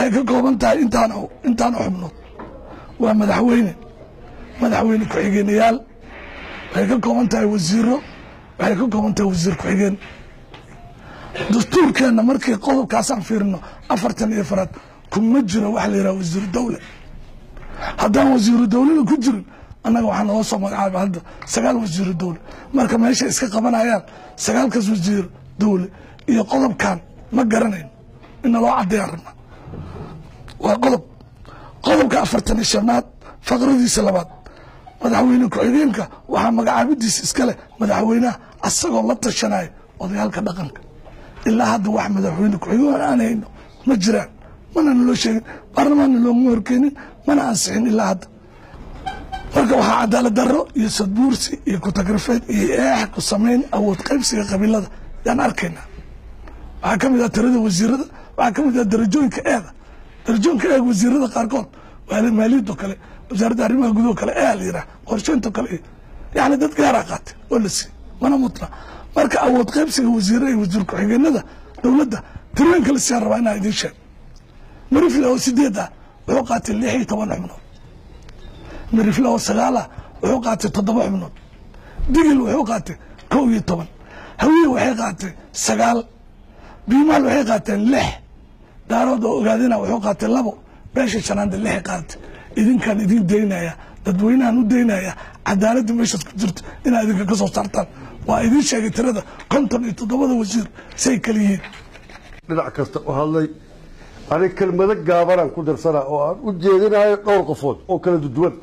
waxay ka kooban tahay intaan intaan xubnood waa madaxweyne madaxweyne ku-xigeenayaal waxay ka kooban tahay wasiiro waxay ka kooban tahay wasiir ku-xigeen dastuurkeenna markii qodobkaasaan fiirino afartan iyo faraad kuma jiro waxa la yidhaha wasiiru dawle haddaan wasiiru dawlena ku jirin annaga waxaa naloo soo magacaaba hadda sagaal wasiiru dawle marka meesha iska qabanayaan sagaalkaas wasiir dawle iyo qodobkan ma garanayn in naloo caddeeyaan rabna waa qodob qodobka afartan iyo shanaad faqradiisa labaad madaxweyne ku-xigeenka waxaa magacaabidiisa iskale madaxweynaha asagoo la tashanaya odayaalka dhaqanka ilaa hadda wax madaxweyne ku-xigeen aan hayno ma jiraan mana naloo sheegin baarlamaanna looma horkeenin mana ansixin ilaa hadda marka waxaa cadaalad daro iyo sadbuursi iyo kutagrafeed iyo eex ku samayn awood qaybsiga qabiilada yaan arkaynaa waxaa ka mid ah tirada wasiirada waxaa ka mid ah darajooyinka eeda darajooyinka eeg wasiirada qaarkood waa maaliyadoo kale wasaaradda arrimaha gudaho kale ee la yidhaha qorsheynto kale yani dad gaaraa qaatay oo la siiyey mana mutna marka awood qaybsiga wasiirada iyo wasiir ku-xigeenada dowladda tirooyinka la siyaan rabaa inaa idiin sheeg marifle oo sideed ah wuxuu qaatay lix iyo toban xubnood marifle oo sagaal ah wuxuu qaatay toddoba xubnood digil wuxuu qaatay kow iyo toban hawiye waxay qaatay sagaal biimaal waxay qaateen lix daarood oo ogaadina wuxuu qaatay labo beesha shanaanda lixay qaatay idinkaan idin daynaya dadweynahan u daynaya cadaaladda meeshaas ku jirto inaad idinka ka soo saartaan waa idin sheegay tirada konton iyo toddobada wasiir say kala yihiin dhinac kasta u hadlay anig kelmado gaabanaan ku darsanaa oo aan u jeedinayo dhowr qofood oo kala duduwan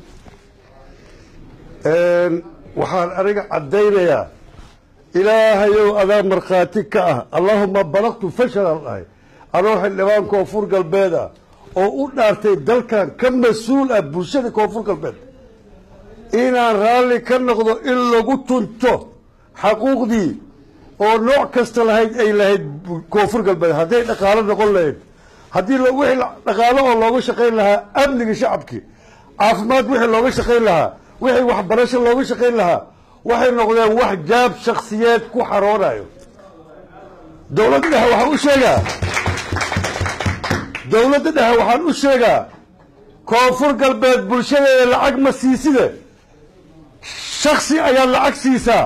waxaan aniga caddaynayaa ilaahayow adaa markhaati ka ah allaahuma balaqtu fashalaan dhahay anoo xildhibaan koonfur galbeed ah oo u dhaartay dalkan ka mas-uul ah bulshada koonfur galbeed inaan raalli ka noqdo in lagu tunto xaquuqdii oo nooc kasta lahayd ay lahayd koonfur galbeed hadday dhaqaalo noqon lahayd haddii wixii dhaqaalo oo looga shaqayn lahaa amniga shacabkii caafimaad wixii looga shaqayn lahaa wixii waxbarasho looga shaqayn lahaa waxay noqdeen wax jaab shaksiyeed ku xaroonayo dowladda dhexe waxaan u sheegaa dowladda dhexe waxaan u sheegaa koonfur galbeed bulshadeeda lacag ma siiside shaksi ayaad lacag siisaa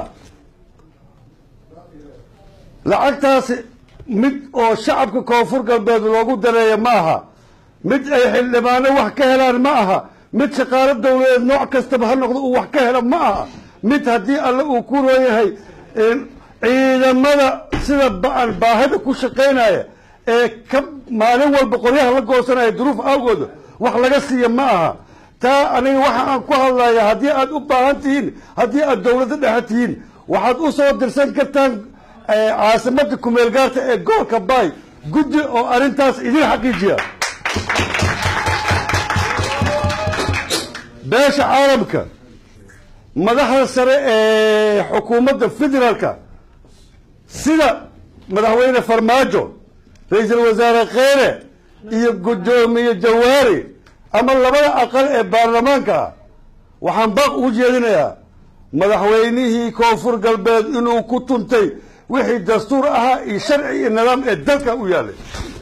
lacagtaasi mid oo shacabka koonfur galbeed loogu dareeya ma aha mid ay xildhibaano wax ka helaan ma aha mid shaqaalo dowladeed nooc kastaba ha noqdo uu wax ka helo ma aha mid haddii alle uu ku rooyahay ciidamada sida ba-an baahida ku shaqaynaya ee ka maalin walba qoryaha la goosanaya duruuf awgooda wax laga siiya ma aha taa aniga waxa aan ku hadlaya haddii aad u baahan tihiin haddii aad dowladda dhexe tihiin waxaad u soo dirsan kartaan caasimada kumeel gaarta ee gobolka baay guddi oo arrintaas idin xaqiijiya beesha caalamka madaxda sare ee xukuumadda federaalka sida madaxweyne farmaajo ra-iisul wasaare kheyre iyo guddoomiye jawaari ama labada aqal ee baarlamaanka ah waxaan baaq ugu jeedinayaa madaxweynihii koonfur galbeed inuu ku tuntay wixii dastuur ahaa iyo sharci iyo nidaam ee dalka u yaalay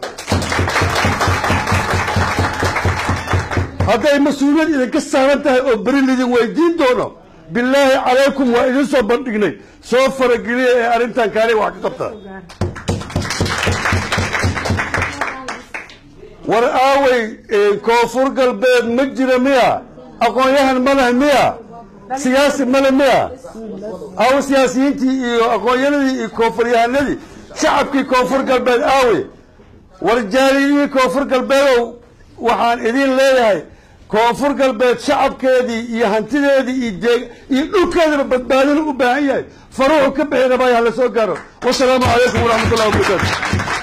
hadday mas-uuliyad idinka saaran tahay oo beri lidin weydiin doono bilaahi calaykum waa idin soo bandhignay soo farageliya ee arrintan kaaniga wax ka qabta war aawey koonfur galbeed ma jira miya aqoon-yahan ma leh miya siyaasi male miya aawe siyaasiyiintii iyo aqoon-yanadii iyo koonfuryahanadii shacabkii koonfur galbeed aawe war jaaliyihii koonfur galbeedow waxaan idin leeyahay koonfur galbeed shacabkeedii iyo hantideedii iyo deeg iyo dhulkeedaba badbaadina u baahan yahay faruuxu ka bixi rabaayo hala soo gaaro wasalaamu calaykum waraxmat ullahi wabarakaatu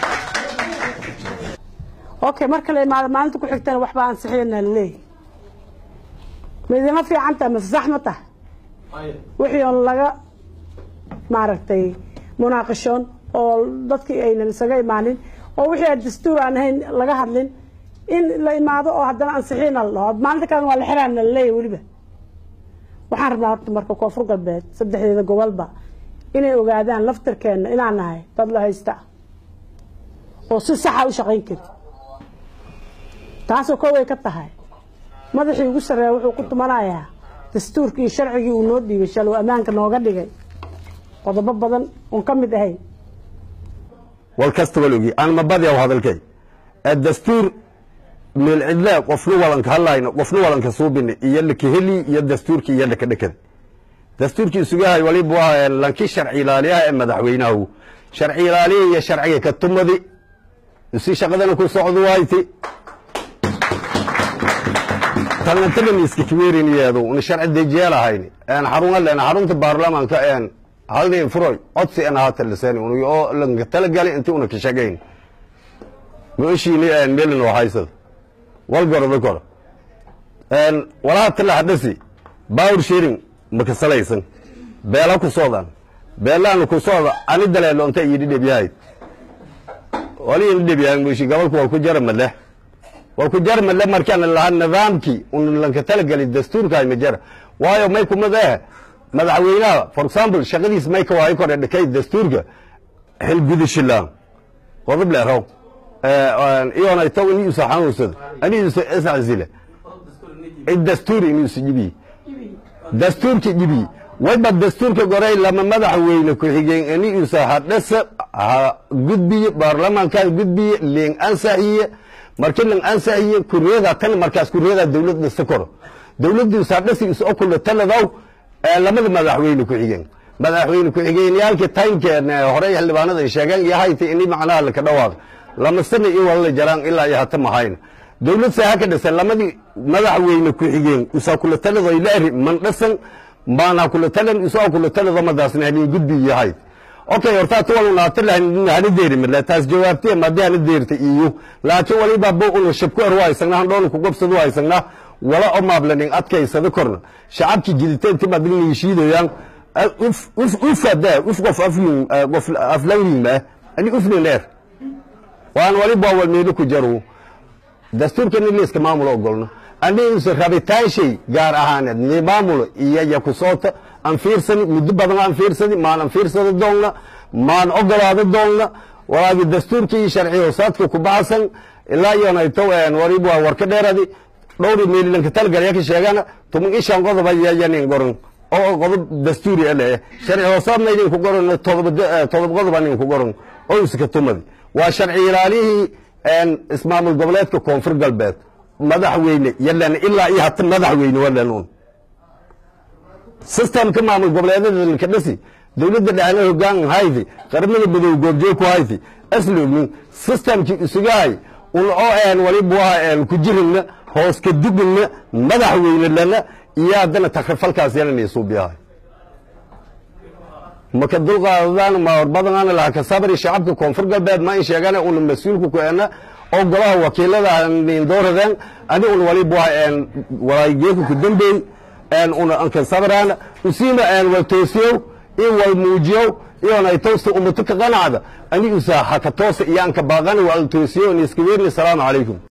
okay marka la imaado maalinta ku xigtana waxba ansixiyana laleeyahy ma idinma fiican tahay mase sax ma tahay wixii oon laga maaragtay munaaqishoon oo dadkii aynan isaga imaanin oo wixii aan dastuur aan ahayn laga hadlin in la imaado oo haddana ansixiina la dhaho maalinta kalena waa la xiraana laleeyahy weliba waxaan rabnaa horta marka koonfur galbeed saddexdeeda gobolba inay ogaadaan laftirkeenna inaan nahay dad la haysta ah oo si saxa u shaqayn kari taasoo koway ka tahay madaxii ugu sarreeya wuxuu ku tumanayaa dastuurkii iyo sharcigii uu noo dhiibay shalow ammaanka nooga dhigay qodobo badan oon ka mid ahayn wal kasta walogii aan mabadiyaw hadalkay dastuur meel cidle qofna walanka hadlayno qofna walanka suubine iyo lakaheli iyo dastuurkii iyo dhakadhakada dastuurkii isugahay walibu ah lankii sharci ilaaliyaha ee madaxweynahu sharci ilaaliya iyo sharciga ka tumadi si shaqadana ku socdo wayti talnatadan iska kiweeriniyeedu una sharci dejiyaalahayn een xaruna leen xarunta baarlamaanka een halday furoy codsi en haata lisani un oo lanka talagali intii una ka shaqayn gooshiini een melin oo haysada wal gordo kor een walaha tala hadasi power sharing maka salaysan beela ku soodan beelaan ku sooda ani daleelo inta yidhi dhibyahay wali in dhibyahay mushi gobolku wal ku jara madle wal ku jara madle markaan lahaa nidaamkii un lanka talagali dastuurka ma jara waayo may kuma dee madaxweynaha for example shaqadiis may ka waayo kore dhakay dastuurka xil gudashilaan qodob leerow iyona itaw ini usa xanuunsada ani usa iscasile dastuur ini usa jibiye dastuurka jibiye wayba dastuurka gorey lama madaxweyne ku-xigeen ini usa hadhasa ha gudbiye baarlamaankan gudbiye leen ansaxiye markii lan ansaxiye kuriyada tan markaas kuriyada dawlad dhista koro dawladii usa hadhasi is okula taladow lamada madaxweyne ku-xigeen madaxweyne ku-xigeenyaalka timekeen horey xildhibaanada ay sheegeen iyo hayta ini macnaha laka dhawaaq lama sana iyo walala jaraan ilaa iyo hata mahayn dawlad saaha ka dhisan lamadii madaxweyne ku-xigeen usaa kula talado ay laari man dhasan maana kula talan usaa kula talado madaasna hanin gudbi iyo hayd okay horta ta walu naata lahan hana deeri midle taas jawaabtee madii hana deerta iyo laakiin waliba bo unu shabku er waaysanna han dhoon ku gobsad waaysanna wala o maablanin adkaysada korna shacabkii jiditeenti madilni shiidayaan uf uf ufada uf qof aflin qof aflanlin ma ani uflin leer waan waliba wal meelo ku jaro dastuurka in liiska maamulo ogolno anigiisa rabitaan shay gaar ahaaneed ni maamulo iyo ya ku soota aan fiirsani muddo badan aan fiirsani maan aan fiirsada doonna maan ogolaada doonna walaagi dastuurkii iyo sharci hoosaadka ku baxsan ilaa iyonayto warib waa warka dheeradi dhowri meelilanka talgalya ka sheegana tuman ishan qodoba yayanin goran oo qodob dastuuri ele sharci hoosaadna idinku goran todob qodoba ninku goran oo iska tumadi waa sharci ilaalihii ismaamul goboleedka koonfur galbeed madaxweyne yalan ilaa iyo hata madaxweyne walanuun systemka maamul goboleedada ka dhasi dowladda dhexna hogaan haydi qaramada madow goobjoog ku haydi aslognin systemkii isugahay un oo een walibu aha ku jirina hoos ka dugina madaxweyne lana iyo haddana takrifalkaas yalan isuubiyahay maka dulqaadadaan ma badanaan laha ka sabri shacabka koonfur galbeed ma in sheegana una mas-uulku ku ena oo golaha wakiilada dooradeen ani un walibu walaageeku ku dambeey una anka sabraan usiima wal toosiyow in wal muujiyow iyona toosta ummatu ka qanacda ani usa haka toosa iyo anka baaqani wal toosiyow ni iska weerni salaamu calaykum